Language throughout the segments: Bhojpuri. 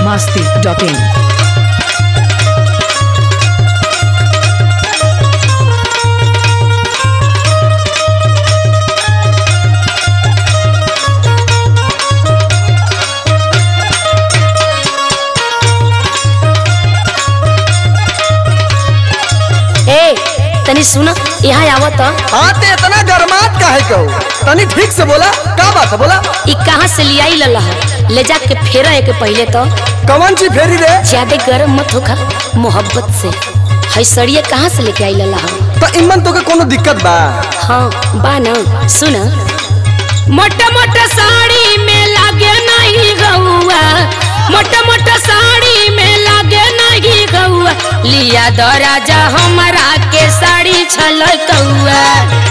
masti.in. ए तनी सुन यहाँ आवत आते इतना गरमात काहे कहो तनी ठीक से बोला का बात है बोला ई कहाँ से लियाई लला है ले जाके फेरा के पहले तो कौन ची फेरी रे ज्यादा गरम मत होखा मोहब्बत से है सड़िया कहाँ से लेके आई लला है तो इमन तो के कोनो दिक्कत बा हाँ बा न सुन मोटा मोटा साड़ी में लागे नहीं गौआ मोटा मोटा साड़ी में लागे नहीं गौआ लिया दो राजा हमारा के साड़ी छल कौआ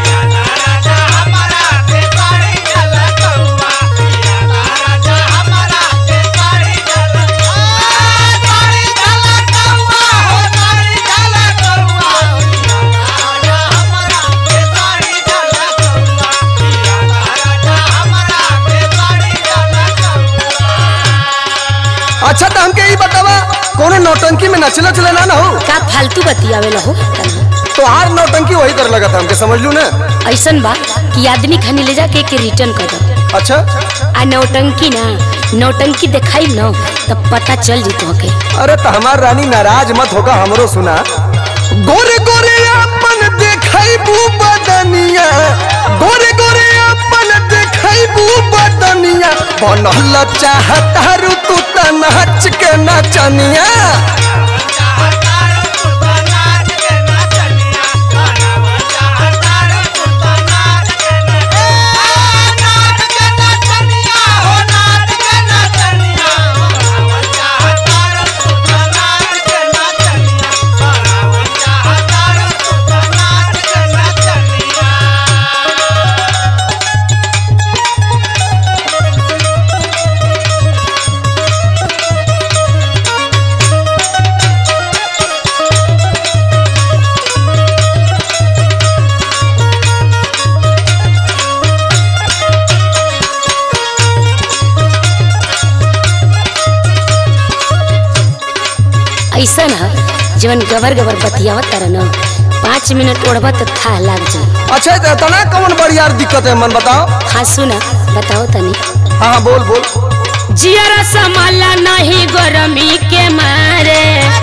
अच्छा तो हमके ई बतावा कोनो नौटंकी में नचला चला ना ना हो का फालतू बतियावे लहो तो हार नौटंकी वही कर लगा था हमके समझ लू ना ऐसन बा कि आदमी खानी ले जाके के रिटर्न कर दो अच्छा आ नौटंकी ना नौटंकी दिखाई न तब पता चल जी तोहके अरे तो हमार रानी नाराज मत होगा हमरो सुना गोरे गोरे अपन देखाई बू बदनिया गोरे गोरे अपन देखाई बू बदनिया बनल चाहता रू तू त नाच के नचनिया ऐसा ना जवन गबर गबर बतियावत तर न पाँच मिनट ओढ़बा तो था लाग जाए अच्छा तो तना कौन बड़ी यार दिक्कत है मन बताओ हाँ सुना बताओ तनी हाँ हाँ बोल बोल जियरा संभाला नहीं गरमी के मारे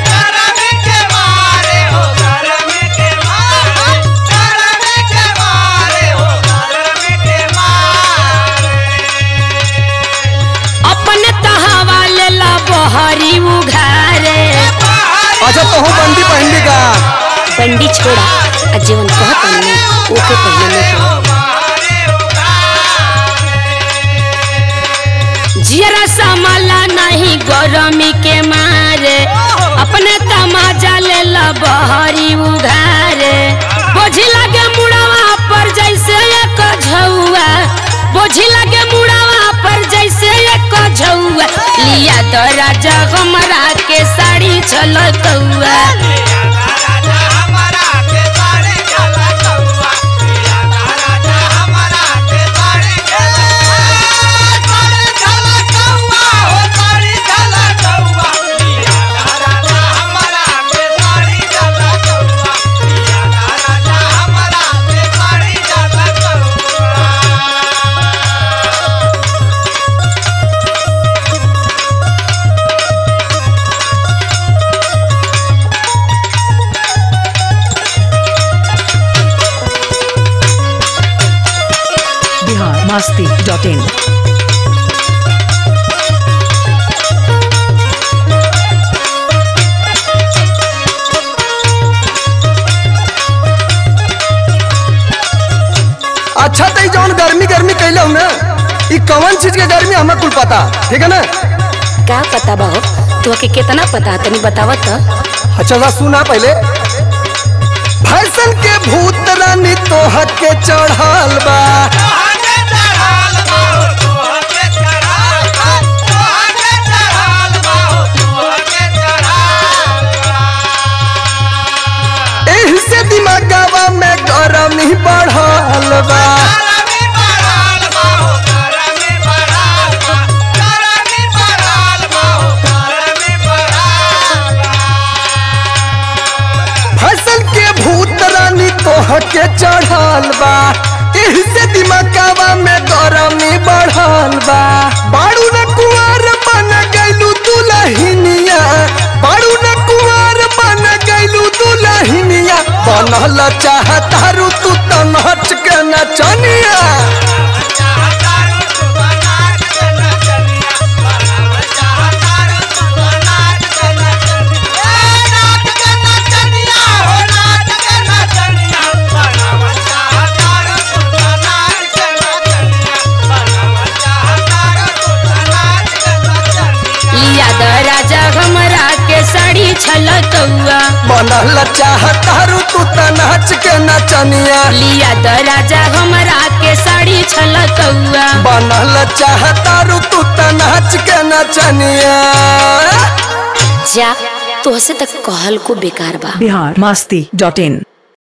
अपने तहावा ले ला बहरी उघारे अच्छा तो हूँ बंदी पहनली का बंडी छोड़ा आ जीवन कहत ना ओके पहले नहीं जियरा संभाला नहीं गरमी के मारे अपने तमाजा ले ला बहरी उघारे बोझी लगे मुड़ावा पर जैसे एक झौआ बोझी लगे मुड़ावा पर जैसे एक झौआ लिया तो राजा हमरा के साड़ी छलकौआ Bihar masti.in. अच्छा तो ई जौन गर्मी गर्मी कैले हूँ ना ई कौन चीज के गर्मी हमें कुल पता ठीक है ना का पता बा हो तोहके कितना पता तनी बतावत त अच्छा सा सुना पहले फैशन के भूत रानी तोह के चढ़ल बा एही से दिमागवा में गरमी बढ़ल बा चाहतारू तू त नाच के नचनिया लिया द राजा हमरा के साड़ी छलकौआ बनल चाहतारू तू त नाच के नचनिया जा तोहसे तक कहल को बेकार बा बिहार मस्ती डॉट इन